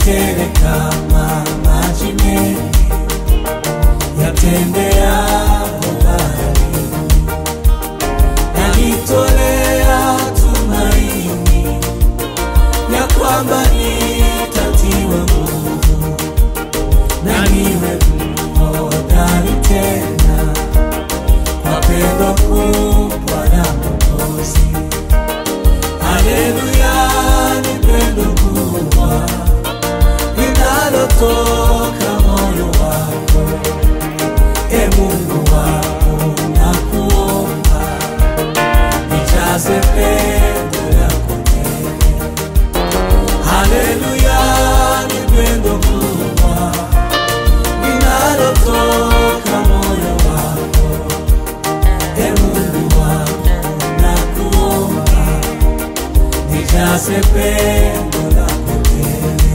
tele kama maji mengi yatembea baharini, nalitolea tumaini ya kwamba nitatiwa nguvu na niwe hodari tena kwa pendo kubwa la Mwokozi. Haleluya, ni pendo kubwa linalotoka moyo wako, e Mungu wangu, nakuomba nijaze pendo lako tele. Haleluya, ni pendo kubwa linalotoka moyo wako, e Mungu wangu, nakuomba nijaze pendo lako tele.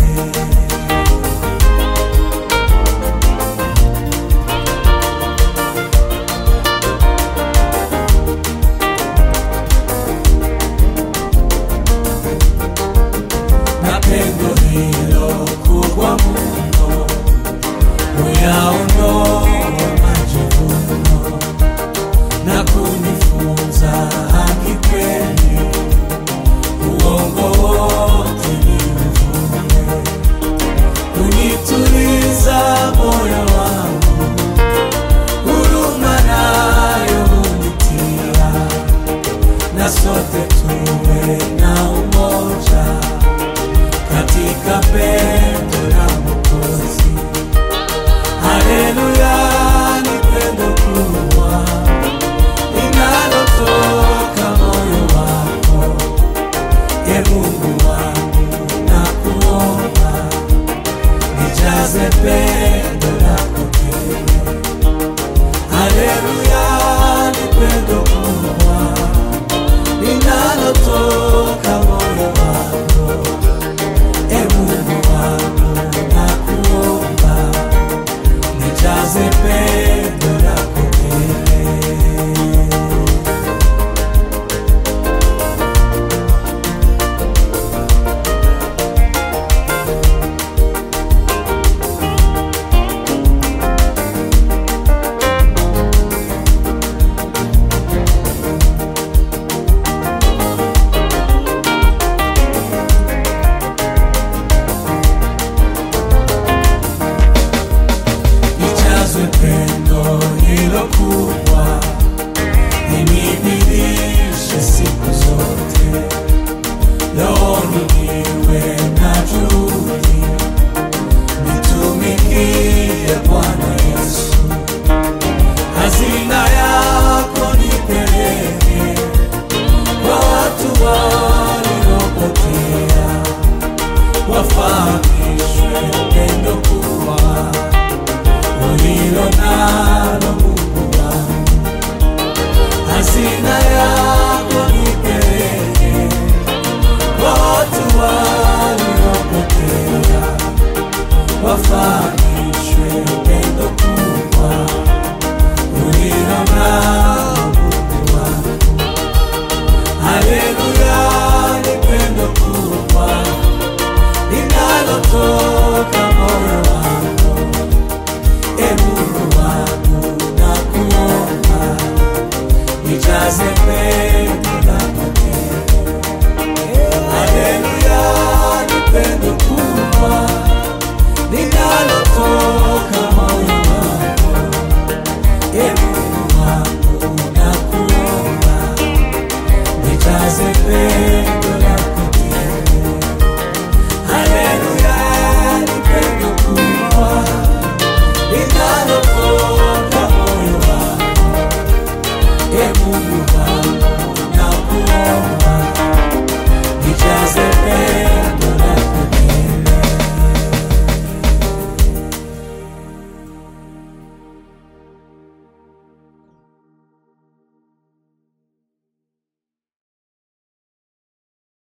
na pendo hilo kubwa mno uyaondoa majivuno na kunifunza haki kweli, uongo wote ni uvue, kunituliza moyo wangu, huruma nayo hunitia, na sote tuwe na umoja katika pendo la Mwokozi. Haleluya, ni pendo kubwa linalotoka moyo wako, e Mungu wangu, nakuomba nijaze pendo lako tele. Haleluya, ni pendo kubwa linalotoka moyo wako E Mungu wangu nakuomba nijaze pendo lako tele. Nijazwe pendo hilo kubwa, inibidishe siku zote, rohoni niwe na juhudi, nitumikie Bwana Yesu. Hazina yako nipeleke kwa watu waliopotea, wafahamishwe pendo kubwa ulilo nalo Mungu wangu, hazina yako nipeleke kwa watu waliopotea, wafanye